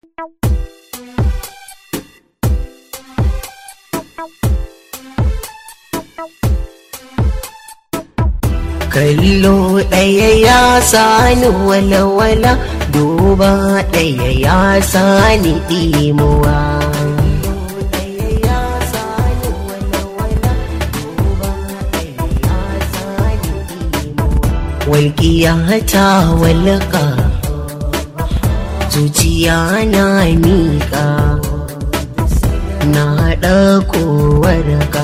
kallo ɗaya ya sani walawala duba ɗaya ya sani ɗimuwa walƙiya ta walƙa zuciya na miƙa na ɗauko warƙa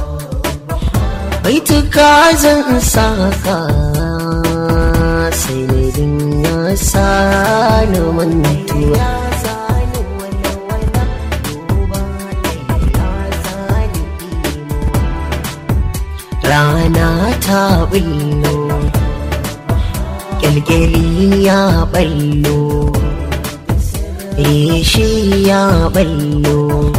baituka zan saka sanadin ya sani mantuwa rana ta bullo kyalkyali ya ballo reshi ya ballo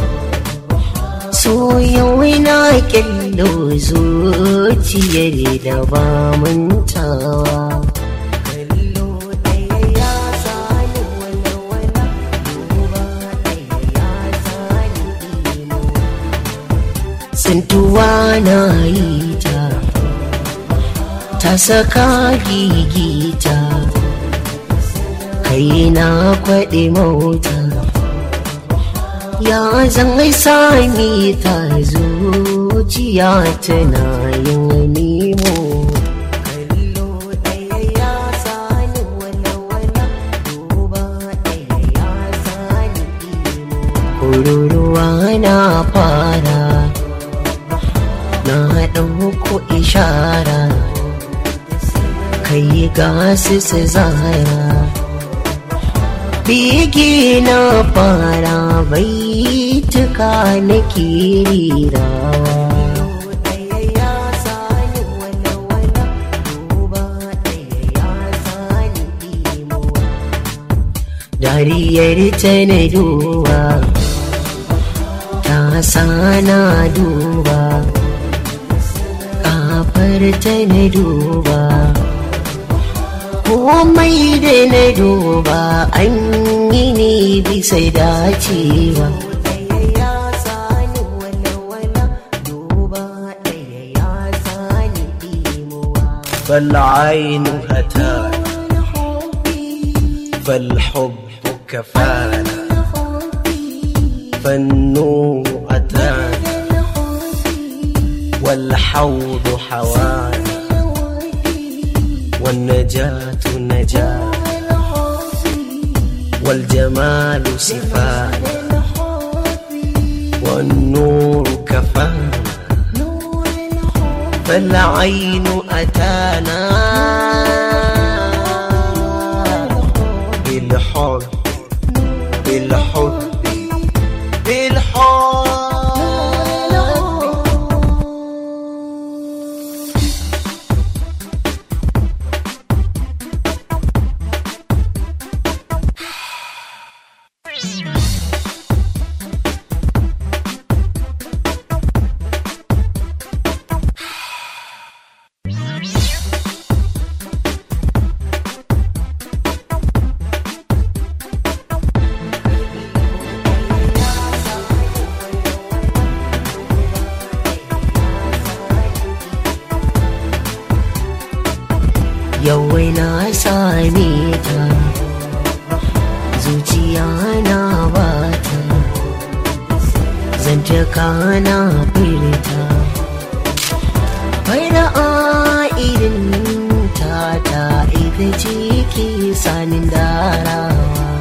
so yau na kyallo zuciyar da ba mantawa Sintuwa na yi ta, ta saka gigita, kai na kwaɗe mota. ya zan sami ta zuciya tana yin nemo Kururuwa na fara na ɗauko ishara kai gasu su zara bege na fara baituka na kirirawa dariyar ta na duba ta sana duba kafar ta na duba komai da na duba an yi ne bisa dacewa فالعين هتانا فالحب كفانا فالنور أتانا والحوض حوانا والنجاة نجاة والجمال صفانا والنور كفانا فالعين أتانا بالحب بالحب بالحب yawai na same ta zuciya na bata zantaka na furta fara a irin ta ta ita ce ke sanin darawa